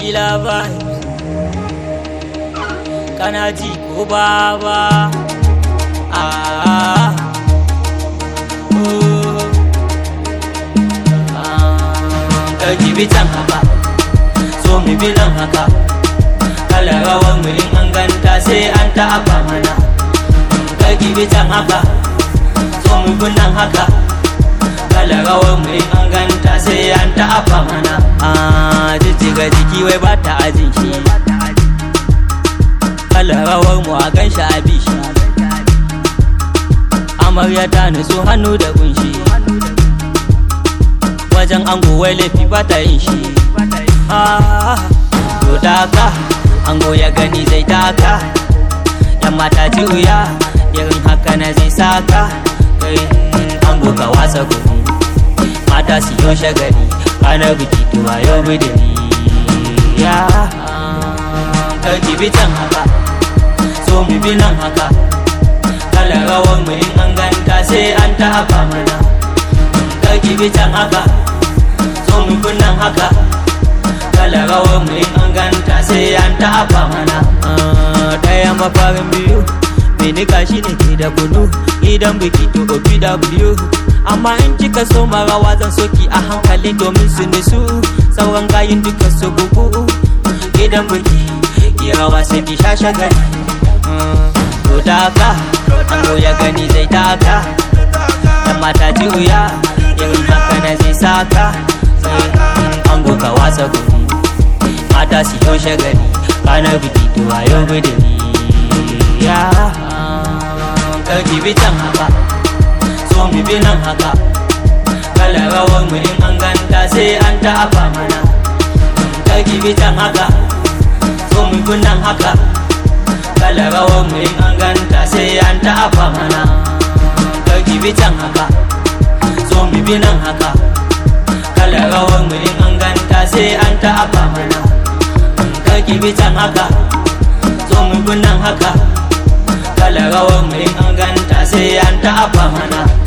kila ba kana ji ko baba ah oh ka gibi can haka so mu bi nan haka kala rawan mu in an ganta sai an ta'aba mana ka gibi can haka so mu bi nan haka kala rawan mu in an ganta sai an ta'aba mana ah jijjiga jiki wai ba ta ajin shi kala rawar mu a gan shi a bishi amarya ta nutsu hannu da kunshi wajen ango wai laifi ba ta yin shi to daka ango ya gani zai taka yan mata ji wuya irin haka na zai saka kai ango ka wasa gudu mata su yi shagali ranar biki tuwa yau bidiri ya karki bi can haka so mu bi nan haka kala rawar mu in an ganta sai an tafa mana karki bi can haka so mu bi nan haka kala rawar mu in an ganta sai an tafa mana daya mafarin biyu Minika shi ne ke da kunu idan biki to OPW amma in kika so marawa zan soki a hankali domin su nisu sauran gayin duka su bugu idan biki ki rawa sai ki sha shagali to taka ango ya gani zai taka dan mata ji wuya irin haka na zai saka ango ka wasa gudu mata su yi shagali ranar biki to a yau bidiri ya karki bi can haka so mu bi nan haka kala rawar mu in an ganta sai an ta'afa mana karki bi can haka so mu bi nan haka kala rawar mu in an ganta sai an ta'afa mana karki bi can haka so mu bi nan haka kala rawar mu in an ganta sai an ta'afa mana karki bi can haka so mu bi nan haka kala rawar mu in an ganta sai an ta'afa mana